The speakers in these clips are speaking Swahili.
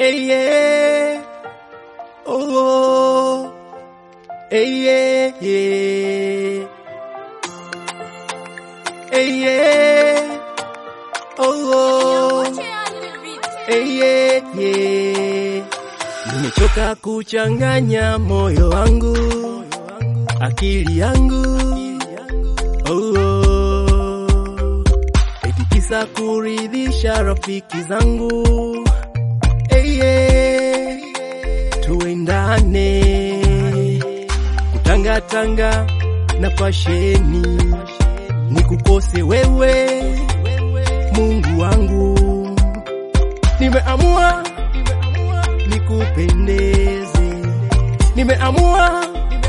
Hey, yeah. Oh, oh. Hey, yeah, yeah. Hey, yeah. Oh, oh. Hey, yeah, yeah. Nimechoka kuchanganya moyo wangu, akili yangu. Oh, oh. Eti kisa kuridhisha rafiki zangu. Hey, yeah. Tuendane kutangatanga na fasheni, nikukose wewe Mungu wangu, nimeamua nikupendeze, nimeamua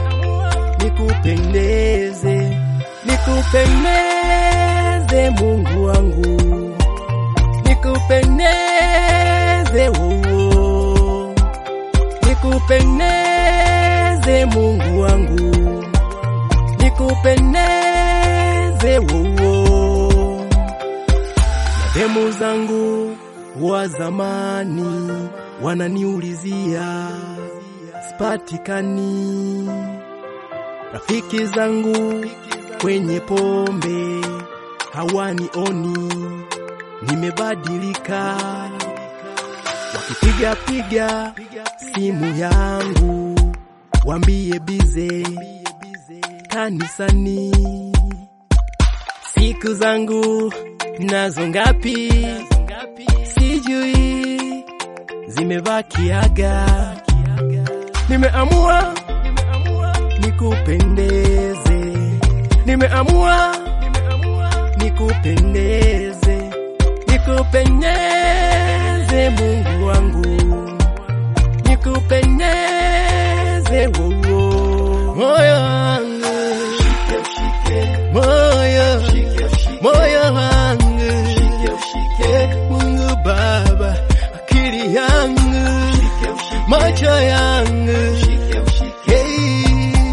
nikupendeze, nikupendeze Mungu wangu, nikupendeze wowo, nikupendeze Mungu wangu, nikupendeze wowo demu zangu wa zamani wananiulizia spatikani, rafiki zangu kwenye pombe hawanioni, nimebadilika, wakipiga piga simu yangu wambie bize kanisani siku zangu nazo ngapi sijui, zimebakiaga. Nimeamua nikupendeze, nimeamua nikupendeze, nikupendeze Mungu wangu, nikupendeze wowo moyo wangu moyo moyo wangu Mungu Baba, akili yangu, macho yangu, hey.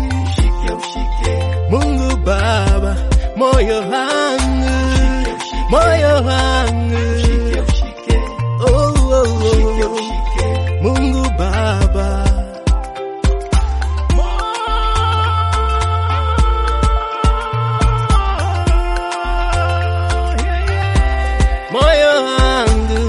Mungu Baba, moyo wangu, moyo wangu, oh, oh, oh. Mungu Baba. moyo wangu,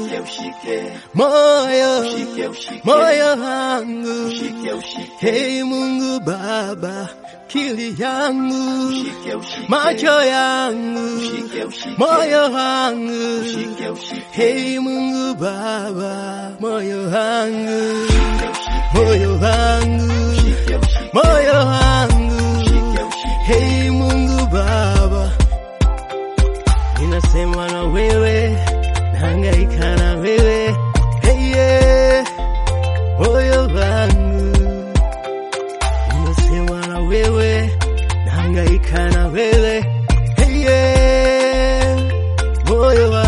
moyo, moyo wangu, hey Mungu Baba, kili yangu, macho yangu, moyo wangu, hey Mungu Baba, moyo wangu, moyo wangu, moyo wangu, hey Mungu Baba ninasema na wewe, nahangaika na wewe, hey yeah, moyo wangu. Ninasema na wewe, nahangaika na wewe, hey yeah, moyo wangu.